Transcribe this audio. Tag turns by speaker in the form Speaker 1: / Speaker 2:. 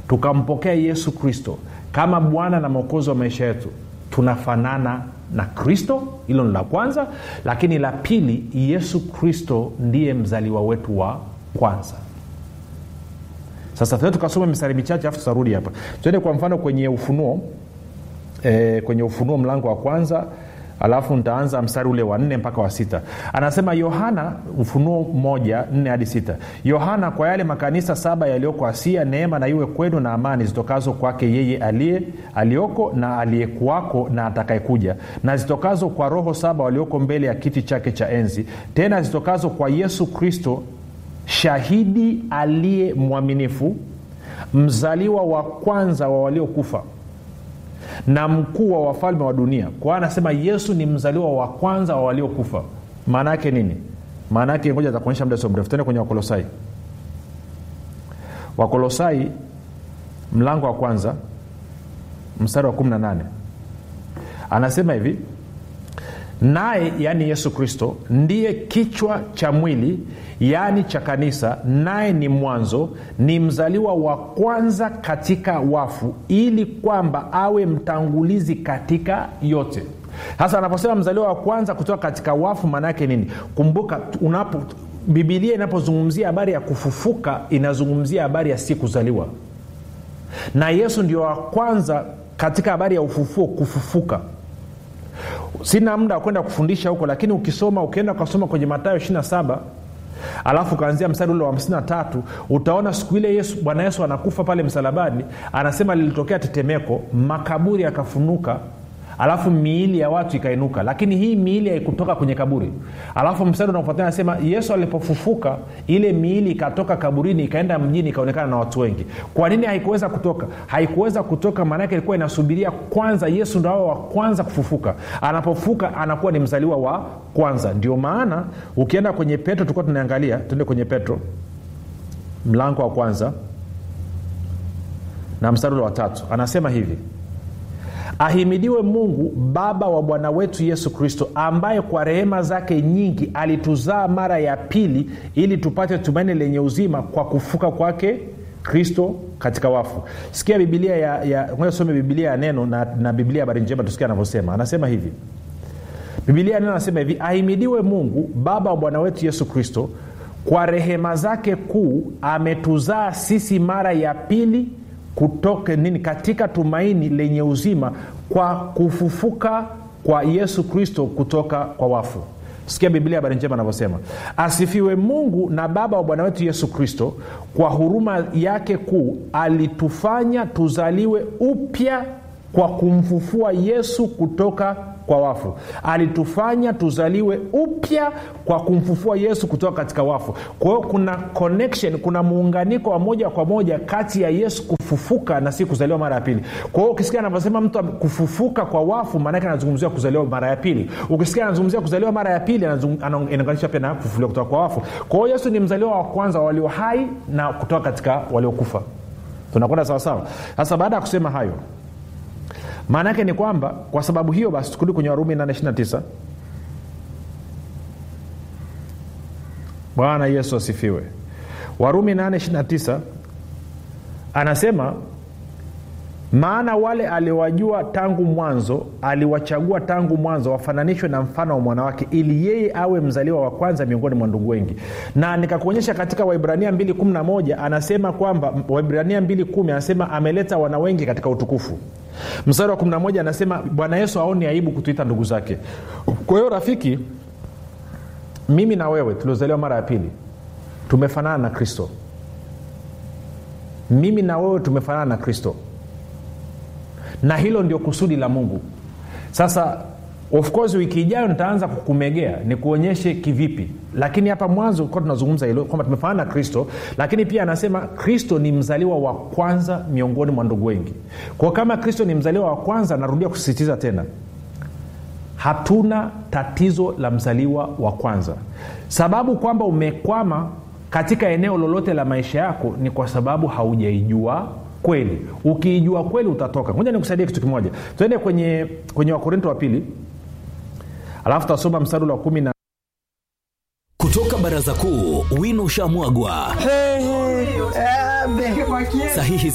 Speaker 1: tukampokea yesu kristo kama bwana na mwokozi wa maisha yetu tunafanana na kristo hilo ni la kwanza lakini la pili yesu kristo ndiye mzaliwa wetu wa kwanza sasa tuende tukasoma mistari michache afu tutarudi hapa tuende kwa mfano kwenye ufunuo e, kwenye ufunuo mlango wa kwanza alafu ntaanza mstari ule wa nne mpaka wa sita anasema yohana ufunuo moja nne hadi sita yohana kwa yale makanisa saba yaliyoko asia neema na iwe kwenu na amani zitokazo kwake yeye aliye aliyoko na aliyekuwako na atakayekuja na zitokazo kwa roho saba walioko mbele ya kiti chake cha enzi tena zitokazo kwa yesu kristo shahidi aliye mwaminifu mzaliwa wa kwanza wa waliokufa na mkuu wa wafalme wa dunia kwa hiyo anasema yesu ni mzaliwa wa kwanza wa waliokufa maana yake nini maana yake ngoja takuonyesha muda sio mrefu tende kwenye wakolosai wakolosai mlango wa kwanza mstari wa 18 anasema hivi naye yaani yesu kristo ndiye kichwa cha mwili yaani cha kanisa naye ni mwanzo ni mzaliwa wa kwanza katika wafu ili kwamba awe mtangulizi katika yote sasa anaposema mzaliwa wa kwanza kutoka katika wafu maana yake nini kumbuka unapo bibilia inapozungumzia habari ya kufufuka inazungumzia habari ya si kuzaliwa na yesu ndio wa kwanza katika habari ya ufufuo kufufuka sina muda wa kwenda kufundisha huko lakini ukisoma ukienda ukasoma kwenye matayo 27 alafu ukaanzia mstari ule wa 53 utaona siku ile yesu bwana yesu anakufa pale msalabani anasema lilitokea tetemeko makaburi yakafunuka alafu miili ya watu ikainuka lakini hii miili haikutoka kwenye kaburi alafu mstari unaofuatia anasema yesu alipofufuka ile miili ikatoka kaburini ikaenda mjini ikaonekana na watu wengi kwa nini haikuweza kutoka haikuweza kutoka maanake ilikuwa inasubiria kwanza yesu ndo awe wa kwanza kufufuka anapofuka anakuwa ni mzaliwa wa kwanza ndio maana ukienda kwenye petro tulikuwa tunaangalia tuende kwenye petro mlango wa kwanza na mstari ule wa tatu anasema hivi ahimidiwe mungu baba wa bwana wetu yesu kristo ambaye kwa rehema zake nyingi alituzaa mara ya pili ili tupate tumaini lenye uzima kwa kufuka kwake kristo katika wafu sikia bibilia ya, ya some bibilia ya neno na, na bibilia ya habari njema tusikia anavyosema anasema hivi bibilia ya neno anasema hivi ahimidiwe mungu baba wa bwana wetu yesu kristo kwa rehema zake kuu ametuzaa sisi mara ya pili kutoka nini katika tumaini lenye uzima kwa kufufuka kwa yesu kristo kutoka kwa wafu sikia biblia habari njema anavyosema asifiwe mungu na baba wa bwana wetu yesu kristo kwa huruma yake kuu alitufanya tuzaliwe upya kwa kumfufua yesu kutoka kwa wafu alitufanya tuzaliwe upya kwa kumfufua yesu kutoka katika wafu kwa hiyo kuna connection kuna muunganiko wa moja kwa moja kati ya yesu kufufuka na si kuzaliwa mara ya pili kwa hiyo ukisikia anavyosema mtu kufufuka kwa wafu maanake anazungumzia kuzaliwa mara ya pili ukisikia anazungumzia kuzaliwa mara ya pili inaunganisha pia na kufufuliwa kutoka kwa wafu kwa hiyo yesu ni mzaliwa wa kwanza walio hai na kutoka katika waliokufa tunakwenda sawasawa sasa baada ya kusema hayo maana yake ni kwamba kwa sababu hiyo basi tukirudi kwenye warumi 829 bwana yesu asifiwe warumi 829 anasema maana wale aliwajua tangu mwanzo aliwachagua tangu mwanzo wafananishwe na mfano wa mwanawake ili yeye awe mzaliwa wa kwanza miongoni mwa ndugu wengi na nikakuonyesha katika waibrania 211 anasema kwamba waibrania 2 anasema ameleta wana wengi katika utukufu mstari wa 11 anasema bwana yesu aoni aibu kutuita ndugu zake kwa hiyo rafiki mimi na wewe tuliozaliwa mara ya pili tumefanana na kristo mimi na wewe tumefanana na kristo na hilo ndio kusudi la mungu sasa of course wiki ijayo nitaanza kukumegea nikuonyeshe kivipi lakini hapa mwanzo kuwa tunazungumza hilo kwamba tumefanana na kristo lakini pia anasema kristo ni mzaliwa wa kwanza miongoni mwa ndugu wengi kwao kama kristo ni mzaliwa wa kwanza narudia kusisitiza tena hatuna tatizo la mzaliwa wa kwanza sababu kwamba umekwama katika eneo lolote la maisha yako ni kwa sababu haujaijua kweli ukiijua kweli utatoka moja nikusaidie kitu kimoja tuende kwenye kwenye wakorinto wa pili alafu tasoma mstari wa kumi na
Speaker 2: kutoka baraza kuu wino ushamwagwa
Speaker 3: Hey, hey,
Speaker 2: sahihi